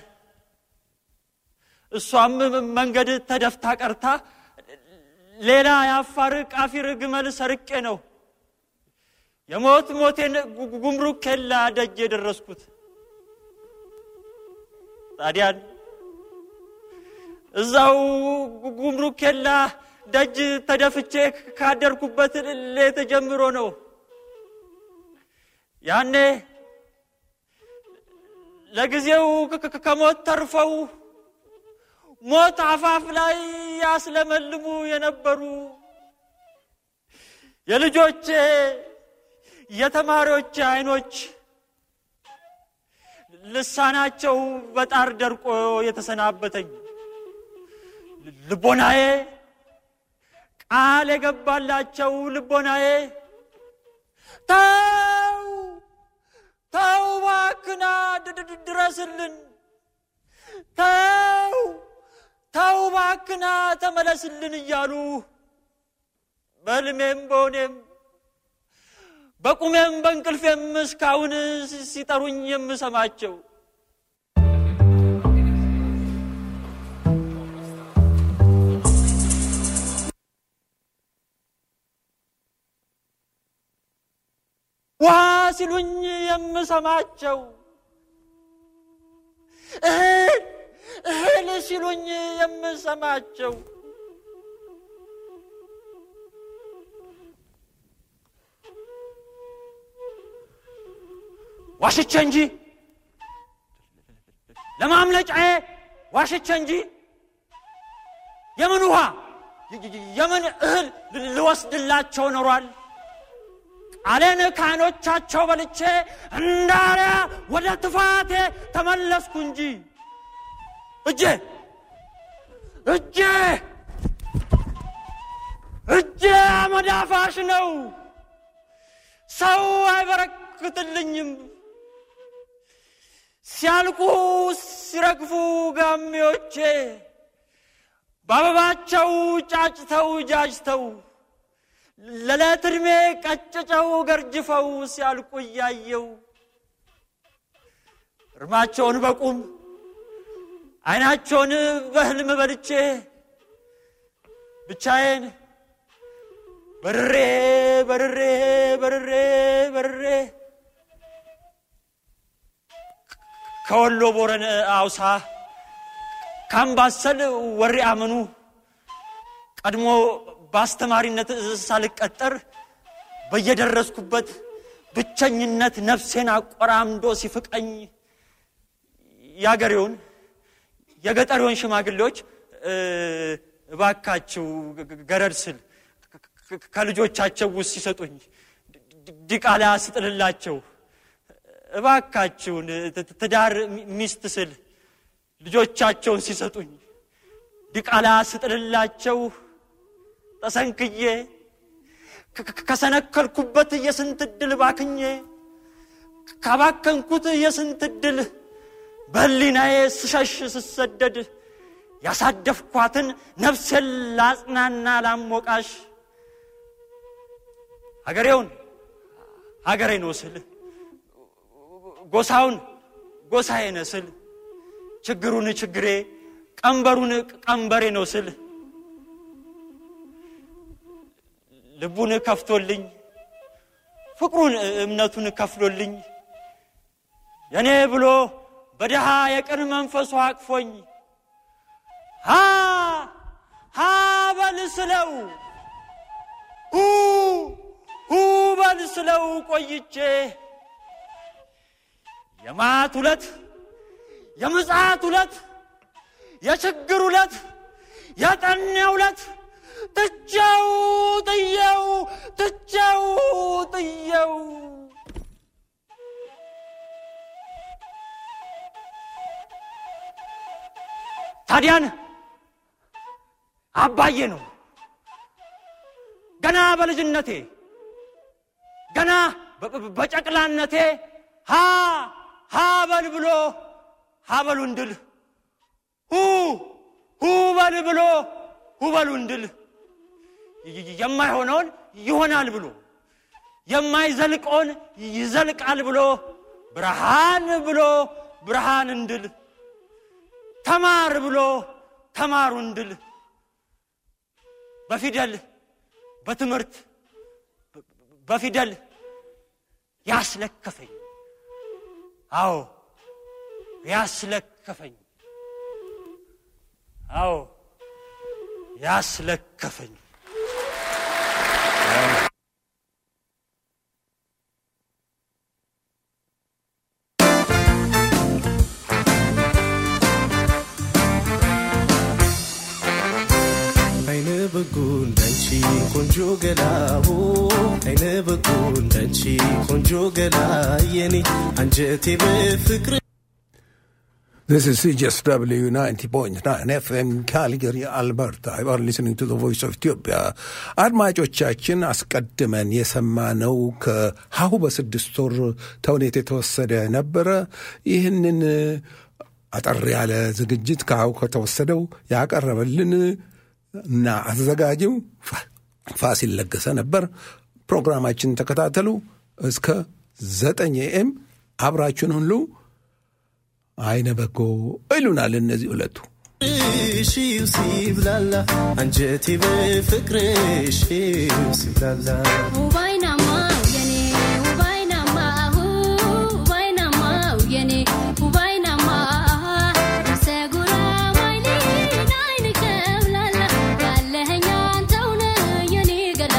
እሷም መንገድ ተደፍታ ቀርታ ሌላ የአፋር ቃፊር ግመል ሰርቄ ነው የሞት ሞቴን ጉምሩክ ኬላ ደጅ የደረስኩት። ታዲያን እዛው ጉምሩክ ኬላ ደጅ ተደፍቼ ካደርኩበት ሌት ጀምሮ ነው ያኔ ለጊዜው ከሞት ተርፈው ሞት አፋፍ ላይ ያስለመልሙ የነበሩ የልጆቼ የተማሪዎች አይኖች ልሳናቸው በጣር ደርቆ የተሰናበተኝ ልቦናዬ ቃል የገባላቸው ልቦናዬ ተው ተው ባክና ድረስልን ተው ተው ባክና ተመለስልን እያሉ በህልሜም በሆኔም በቁሜም በእንቅልፌም እስካሁን ሲጠሩኝ የምሰማቸው ውሃ ሲሉኝ የምሰማቸው እህል እህል ሲሉኝ የምሰማቸው ዋሽቼ እንጂ ለማምለጫዬ ዋሽቼ እንጂ የምን ውሃ የምን እህል ልወስድላቸው ኖሯል። ቃሌን ከዓይኖቻቸው በልቼ እንዳሪያ ወደ ትፋቴ ተመለስኩ እንጂ እጄ እጄ እጄ አመዳፋሽ ነው። ሰው አይታክትልኝም። ሲያልቁ ሲረግፉ ጋሜዎቼ በአበባቸው ጫጭተው ጃጅተው ለዕለት ዕድሜ ቀጭጨው ገርጅፈው ሲያልቁ እያየው እርማቸውን በቁም አይናቸውን በህልም በልቼ ብቻዬን በርሬ በርሬ በርሬ በርሬ ከወሎ ቦረን አውሳ ካምባሰል ወሬ አመኑ ቀድሞ በአስተማሪነት ሳልቀጠር በየደረስኩበት ብቸኝነት ነፍሴን አቆራምዶ ሲፍቀኝ የአገሬውን የገጠሬውን ሽማግሌዎች እባካችሁ ገረድ ስል ከልጆቻቸው ውስጥ ሲሰጡኝ ዲቃላ ስጥልላቸው እባካችሁን ትዳር ሚስት ስል ልጆቻቸውን ሲሰጡኝ ዲቃላ ስጥልላቸው ተሰንክዬ ከሰነከልኩበት የስንት ድል ባክኜ ካባከንኩት የስንት ድል በህሊናዬ ስሸሽ ስሰደድ ያሳደፍኳትን ነፍሴን ላጽናና ላሞቃሽ ሀገሬውን ሀገሬ ነው ስል ጎሳውን ጎሳዬ ነው ስል ችግሩን ችግሬ ቀንበሩን ቀንበሬ ነው ስል ልቡን ከፍቶልኝ ፍቅሩን እምነቱን ከፍሎልኝ የኔ ብሎ በድሃ የቅን መንፈሱ አቅፎኝ ሃ ሃ በል ስለው ሁ ሁ በል ስለው ቆይቼ የማት ሁለት የምጽአት ሁለት የችግር ሁለት የጠኔ ሁለት ትቼው ጥየው ትቼው ጥየው ታዲያን አባዬ ነው ገና በልጅነቴ ገና በጨቅላነቴ ሃ ሃ በል ብሎ ሀበሉ እንድል ሁ ሁ በል ብሎ ሁበሉ እንድል የማይሆነውን ይሆናል ብሎ የማይዘልቀውን ይዘልቃል ብሎ ብርሃን ብሎ ብርሃን እንድል ተማር ብሎ ተማሩ እንድል በፊደል በትምህርት በፊደል ያስለከፈኝ አዎ ያስለከፈኝ አዎ ያስለከፈኝ አይነ በጎ እንዳንቺ ቆንጆ ገላሁ አይነ በጎ እንዳንቺ ቆንጆ ገላ የኔ አንጀቴ በፍቅር This is CJSW 90.9 FM Calgary, Alberta. You are listening to the voice of Ethiopia. አድማጮቻችን አስቀድመን የሰማነው ከሀሁ በስድስት ወር ተውኔት የተወሰደ ነበረ። ይህንን አጠር ያለ ዝግጅት ከሀሁ ከተወሰደው ያቀረበልን እና አዘጋጅው ፋሲል ለገሰ ነበር። ፕሮግራማችን ተከታተሉ። እስከ ዘጠኝ ኤም አብራችሁን ሁሉ አይነ በጎ ይሉናል እነዚህ ሁለቱ። ሽው ሲብላላ አንጀቴ በፍቅርሽ ሲብላላ ውባይናማው የኔ ውባይናማሁ ውባይናማው የኔ ውባይናማ ሰጉራ ዋይኔን አይን ከብላላ ያለኸኝ አንተውነ የኔ ገላ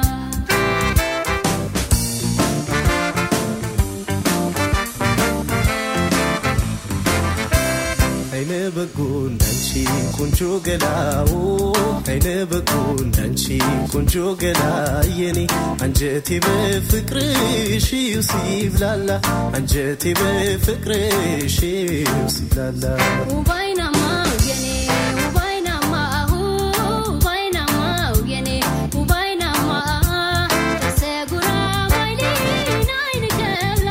አይነ በጎ እንዳንቺ ቆንጆ ገላው አይነ በጎ እንዳንቺ ቆንጆ ገላ የኔ አንጀቴ በፍቅርሽ ሲብላላ አንጀቴ በፍቅርሽ ሲብላላ ውባይናማው የኔ ውባይናማሁ ውባይናማው የኔ ውባይናማ ሰጉራ ዋይኔን አይን ከብላላ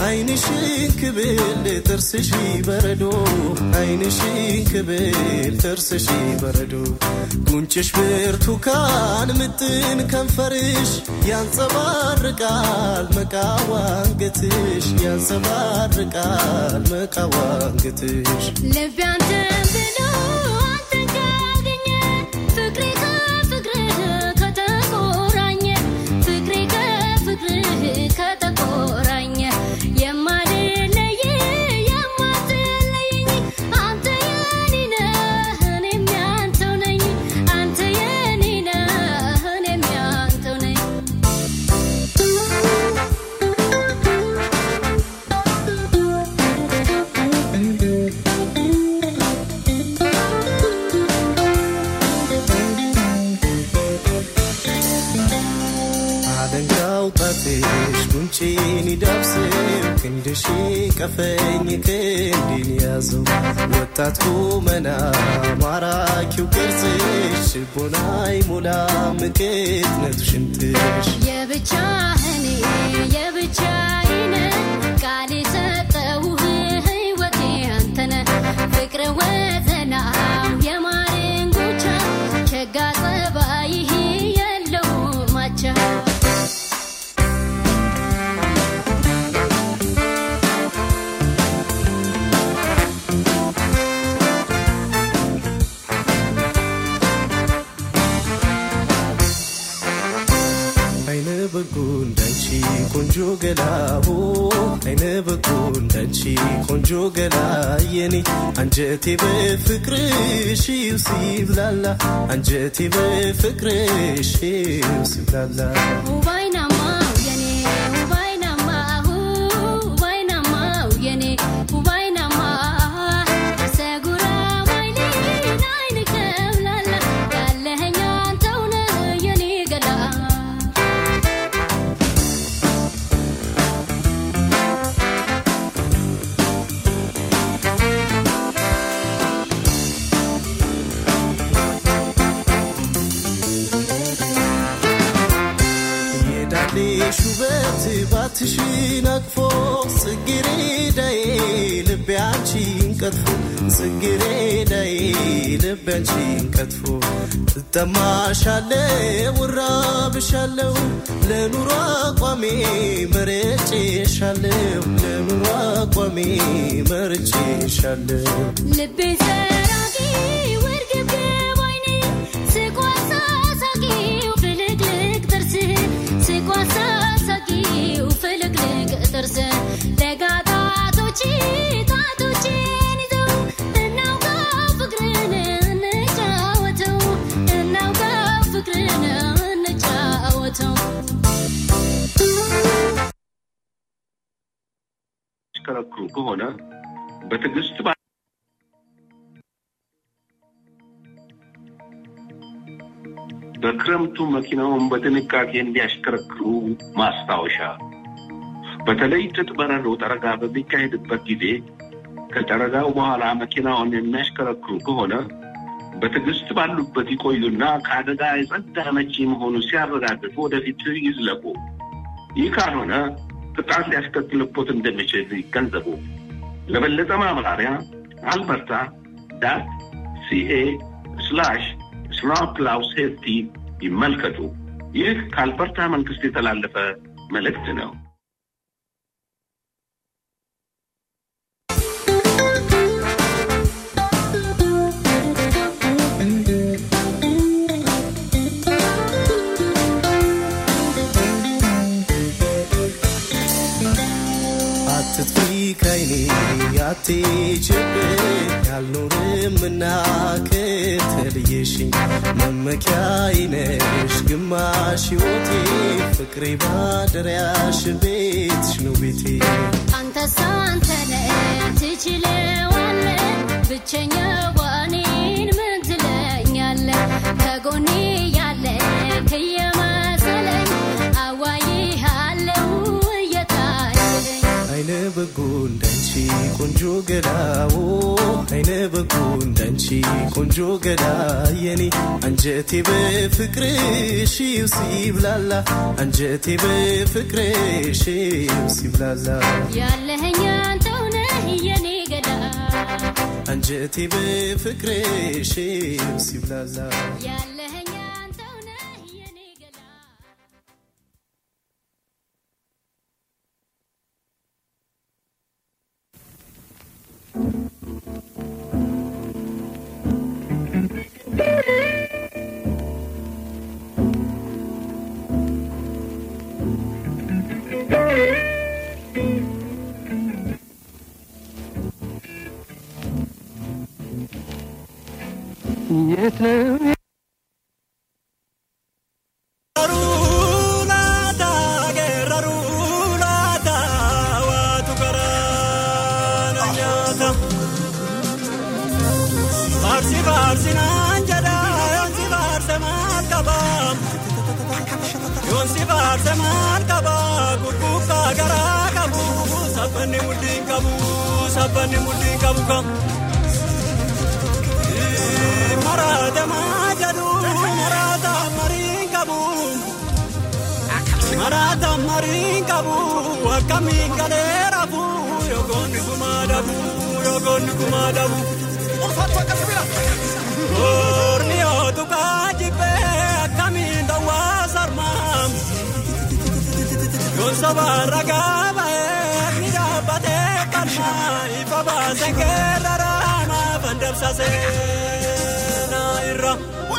አይንሽን ክብል ጥርስሽ በረዶ አይንሽን ክብል ጥርስሽ በረዶ ጉንጭሽ ብርቱካን ምጥን ከንፈርሽ ያንጸባርቃል መቃዋንገትሽ ያንጸባርቃል መቃዋንገትሽ ልቤ አንተን ብሎ አንተን ካገኘ ፍቅሬ ከፍቅርህ ከተቆራኘ ፍቅሬ ከፍቅርህ ከተቆራኘ የማልለይ የማትለየኝ አንተ የኔ ነህ እኔም ያንተው ነኝ አንተ የኔ ነህ እኔም ያንተው ነኝ አለንጋው ጣትሽ ጉንጬን ይዳብስም ክንድሽ ቀፈኝ ክንዴን ያዘው ወጣት ቁመና ማራኪው ቅርጽሽ ልቦናይ ሞላ ምቅትነቱ ሽንትሽ የብቻህን የብቻዬን ቃል የሰጠውህ ሕይወቴ አንተነ ፍቅር ወዘናው የማርን ጉቻ ቸጋ ጸባይህ የለው ማቻ አይነ በጎ እንዳንቺ ቆንጆ ገላቦ አይነ በጎ እንዳንቺ ቆንጆ ገላ የኔ አንጀቴ በፍቅርሽ ሲብላላ አንጀቴ በፍቅርሽ ሲብላላ ውባይናማው የኔ ውባይናማው ውባይናማው የኔ ውባይናማ ሰጉራ ዋይሌን አይን ከብላላ ያለኸኝ አንተው ነህ የኔ ገላ የዳሌሽ ውበት ባትሽን አቅፎ ጽጌሬዳዬ ልቤ አንቺን ቀጥፎ ጽጌሬዳዬ ልቤ አንቺን ቀጥፎ ትጠማሻለው እራብሻለው ለኑሮ አቋሜ መርጬሻለው ለኑሮ አቋሜ መርጬሻለው ልቤ ሰራቂ ውርግብግብ አይኔ ስቋሳ ሳቂው ፍልቅልቅ ጥርስህ ስቋሳ ሳቂው ፍልቅልቅ ጥርስህ ለጋ ጣቶች ጣቶችን ይዘው እናውጋ ፍቅርን እንጫወተው እናውጋ ፍቅርን እንጫወተው ያሽከረክሩ ከሆነ በትዕግስት ባ- በክረምቱ መኪናውን በጥንቃቄ እንዲያሽከረክሩ ማስታወሻ። በተለይ ጥጥ በረዶ ጠረጋ በሚካሄድበት ጊዜ ከጠረጋው በኋላ መኪናውን የሚያሽከረክሩ ከሆነ በትዕግስት ባሉበት ይቆዩና ከአደጋ የጸዳ መቼ መሆኑ ሲያረጋግጡ ወደፊት ይዝለቁ። ይህ ካልሆነ ቅጣት ሊያስከትልቦት እንደሚችል ይገንዘቡ። ለበለጠ ማብራሪያ አልበርታ ዳት ሲኤ ስላሽ ስኖውፕላው ሴፍቲ ይመልከቱ። ይህ ከአልበርታ መንግስት የተላለፈ መልእክት ነው። አትጥፊ ከይኔ አትሂጂብኝ አልኖርምና ከተለየሽኝ መመኪያዬ ነሽ ግማሽ ሕይወቴ ፍቅሬ ባደሪያሽ ቤትሽ ነው ቤቴ አንተስ አንተነ ትችለዋለ ብቸኛ ዋኔን ምን ትለኛለ ከጎኔ ያለ ከየመሰለኝ አዋይሃለው እየታየኝ አይነ በጎ እንዳንቺ ቆንጆ ገላዎ አይነ በጎ እንዳንቺ ቆንጆ ገዳየኔ አንጀቴ በፍቅርሽ ሲብላላ አንጀቴ በፍቅርሽ ሲብላላ ያለኸኝ አንተው ነህ የኔ ገዳ አንጀቴ በፍቅርሽ ሲብላላ ያለኸኝ አንተው ነህ የኔ ገዳ የት ነው Farsi farsi naan jedha yoonsi farse maal qaba yoonsi farse maal qaba gurgurtaa garaa qabu sabbanni mudhiin qabu sabbanni mudhiin qabu kam maraate maa jedhu maraata mariin qabu maraata mariin qabu akkamiin galee rafu yogoonni gumaa dhabu yogoonni gumaa dhabu. Orni otu kajibe kamiin dawaa sarmaam. Yoon sabaarra gaaba ni dhaabbatee qalma ifa baasee keerrara maafan dabsasee na irra.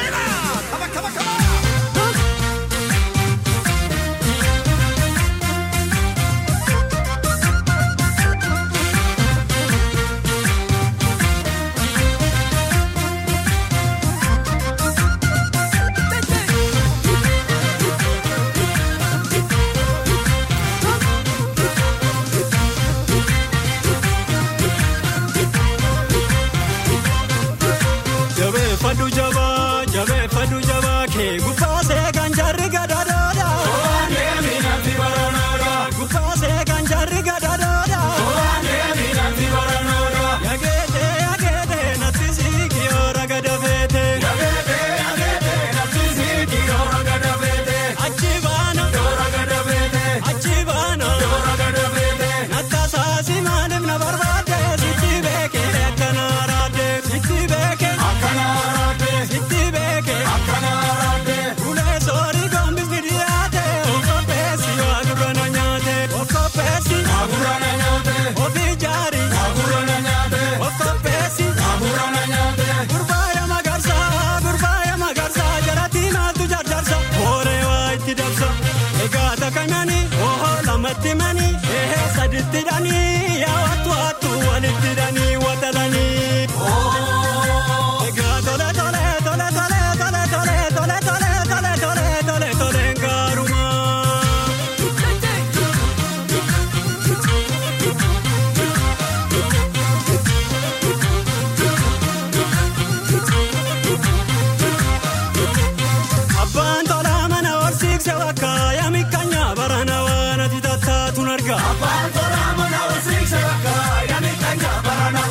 Jabeeffadhu jabaa jabeeffadhu jabaa kee gubbaasee kan jarri gadadooda. Gubbaasee kan jarri gadadooda. Yageete yageete natti siiki yoora gada feete. Achi baana. Achi baana. Nattaasaasi maaliif na barbaade sitti beekee akkana araade sitti beekee. Sitti beekee. Ulee soorii gombisni dhiyaate okkopheessi waagurra na nyaate okkopheessi ofii jaari okkopheessi gurbaaya magarsaa gurbaaya magarsaa jalatti maaltu jarjarsa hooree waa itti dabsa egaa takamani oho lamatti mani ehe saditti dhanii yaa wattu hattu walitti dhanii watalanii. Egaa tole tole tole tole tole tole tole tole tole tole tole tole gaaruma. Abbaan tolaa mana horsiise bakka yaami kanya barana waan ati tattaatuun arga. Abbaan tolaa mana horsiise bakka yaami kanya barana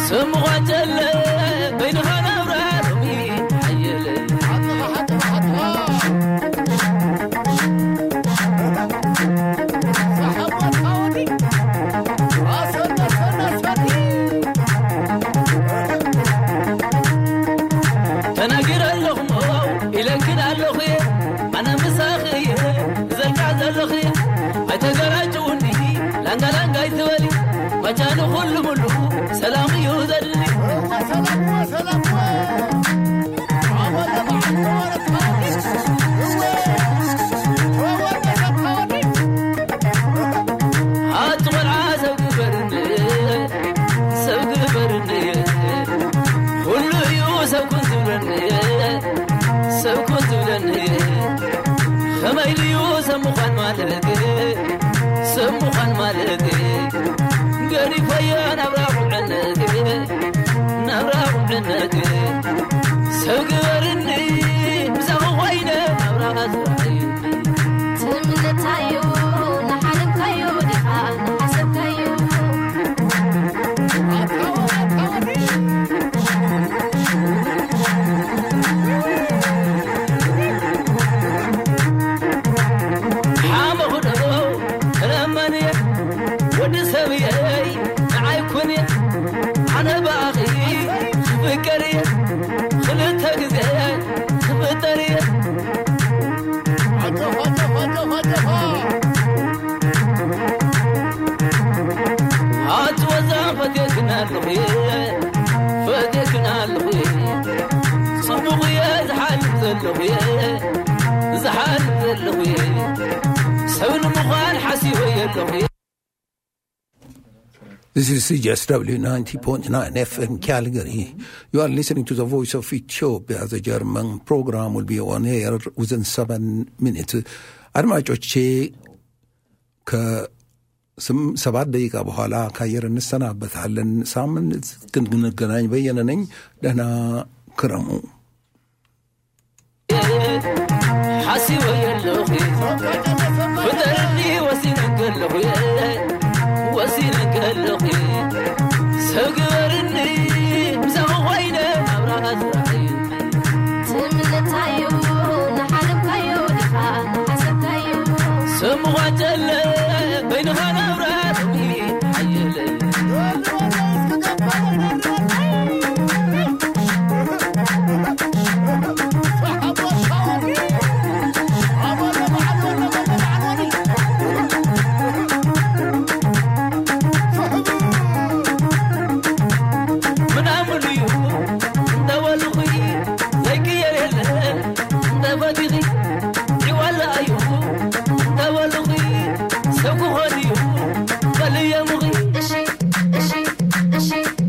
ስምዃጀለ በይንኻ ናብራ ሎሚ ሓየለ ተናጊር ኣለኹሞ ኢለክን ኣለኹ እየ ኣነ ምሳኺ እየ ዘልካዕ ዘለኹ እየ ኣይተገራጭውኒ ላንጋላንጋ ይትበሊ መቻ ንኹሉ ሙሉ ሰላም እዩ ዘድሊ ኣቲ ቆልዓ ሰብ ግበርኒ ሰብ ግበርኒ ኩሉ እዩ ሰብ ኩን ዝብለኒ ሰብ ኩን ዝብለኒ ከመይ ድዩ ሰብ ምዃን ማለት ሰብ ምዃን ማለት ገሪፈየ ናብራ ቁዕነት ናብራ ቁዕነት ሰብ ግበርኒ ብዛኹ ኮይነ ናብራ ዝረአዩ ትምነታዮ ንሓለምካዮ ዲኻ ንሓሰብካዮ ሓመኹዶ ተለመንየ ወዲ ሰብየይ ንዓይኩንየ ኣነ በኣኺ ክፍቀርየ ክልተ ግዜ ክፍጠርየ ኣትወዛ ፈቴክና ኣለኹ ፈቴክና ኣለኹ ፅቡቕ እየ ዝሓልፍ ዘለኹ እየ ዝሓልፍ ዘለኹ እየ ሰብ ንምዃን ሓሲበየ ኣለኹ እየ This is CJSW 90.9 FM Calgary. You are listening to the voice of Ethiopia. The German program will be on air within seven minutes. አድማጮቼ ከሰባት ደቂቃ በኋላ ከአየር እንሰናበታለን። ሳምንት እስክንገናኝ በየነ ነኝ። ደህና ክረሙ። ሓሲበየ ኣለኹ ፍጠርኒ ወሲነከ ኣለኹ ወሲነከ ኣለኹ ሰብ ግበርኒ ብዛኹ ኮይነ ናብራ ዝረአዩ ትምነታዮ ንሓለምካዮ ዲኻ ንሓሰብካዮ ሰብ ምዃጀለ በይንኻ ናብራ ሎሚ ሓየለ ምናምን እዩ እንደበልኹ ዘይቅየር የለ እንደፈቲኺ ዒዋላ እዩ እንደበልኹ ሰብ ክኾን እዩ በልየ ምኺ እሺ እሺ እሺ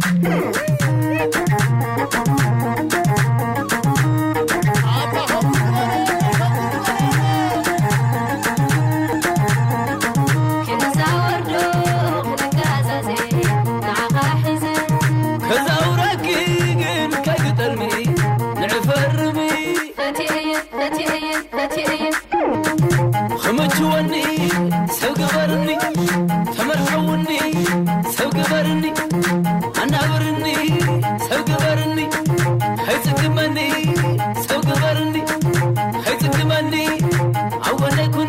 ክንዛወርዶ ክንጋዛዜ ንዓኻ ሒዘ ከዛውረኪ ግን ከይግጠልሚ ንዕፈርሚ ፈትየየ ፈትየየ ፈትየየ ክምችወኒ ሰብ ግበርኒ ተመርሐውኒ ሰብ ግበርኒ ኣናብርኒ ሰብ ግበርኒ ከይጽግመኒ ሰብ ግበርኒ ከይጽግመኒ ኣብ ጎነይ ኩኒ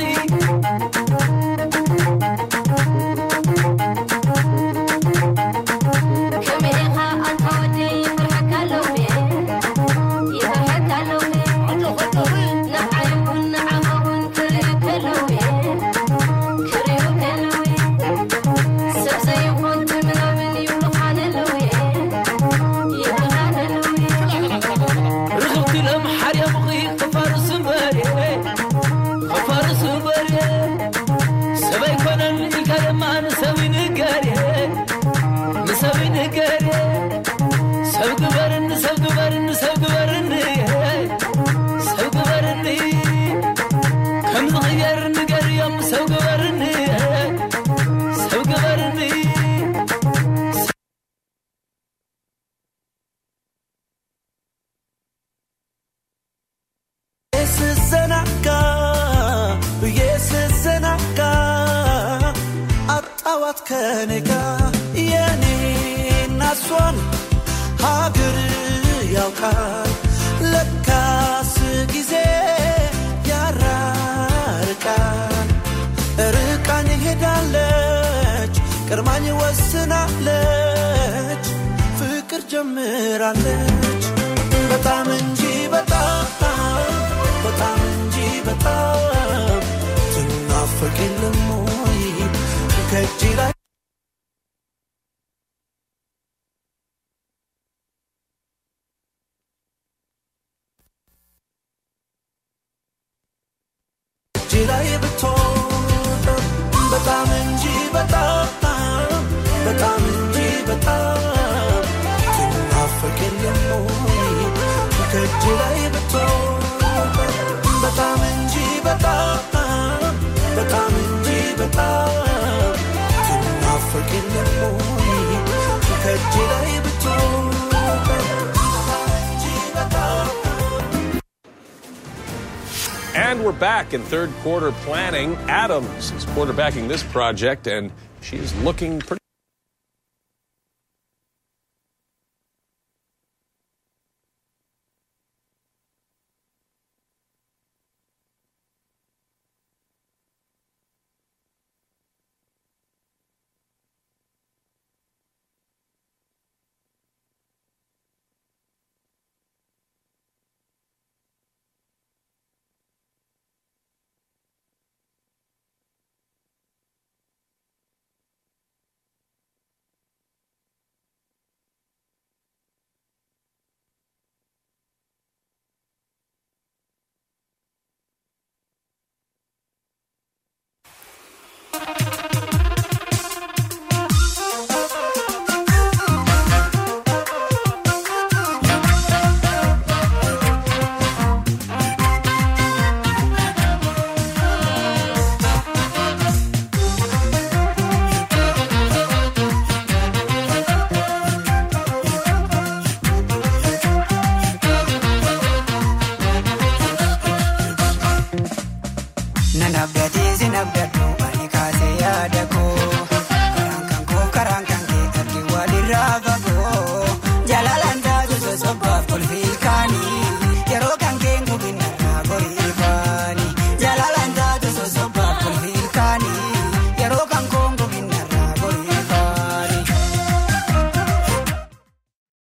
ከመይ ኢኻ ኣንታ ወደይ ይፍርሐካ ኣለዉ ይፍርሐካ ኣለዉ ንዓይ እውን ንዓኻ እውን ክርእዩ ከለዉ ክርእዩ ከለዉ ሰብ ዘይኮን ምናምን ይብሉኻን ኣለዉ ይብሉኻን ኣለዉ ርኽብቲ ሎም ሓርያ ምኺ ክፋርስ እምበርየ ክፋርስ እምበርየ ሰብ ኣይኮነን ኢልካ ድማ ንሰብ ይንገርየ ንሰብ ይንገርየ ሰብ ግበርኒ ሰብ ግበርኒ ሰብ ግበርኒ ሰብ ግበርኒ ከም ዝኽየር ንገርዮም ሰብ ግበርኒ ሰብ ግበርኒ ስዘናጋ ብዬ ስዘናጋ አጣዋት ከኔጋ የኔ ናሷን ሀገር ያውቃል ለካስ ጊዜ ያራርቃል ርቃን ሄዳለች ቅርማኝ ወስናለች ፍቅር ጀምራለች በጣም እንጂ በጣም በጣም እንጂ በጣም ትናፈቅ የለም ወይ ከእጅ ላይ እጅ ላይ ብትሆን በጣም እንጂ በጣም በጣም እንጂ በጣም ትናፈቅ የለም ወይ ከእጅ ላይ ብትሆን በጣም እንጂ በጣም በጣም እንጂ በጣም ትናፈቅ የለም ወይ ከእጅ ላይ ብትሆን በጣም እንጂ በጣም And we're back in third quarter planning. Adams is quarterbacking this project, and she's looking pretty.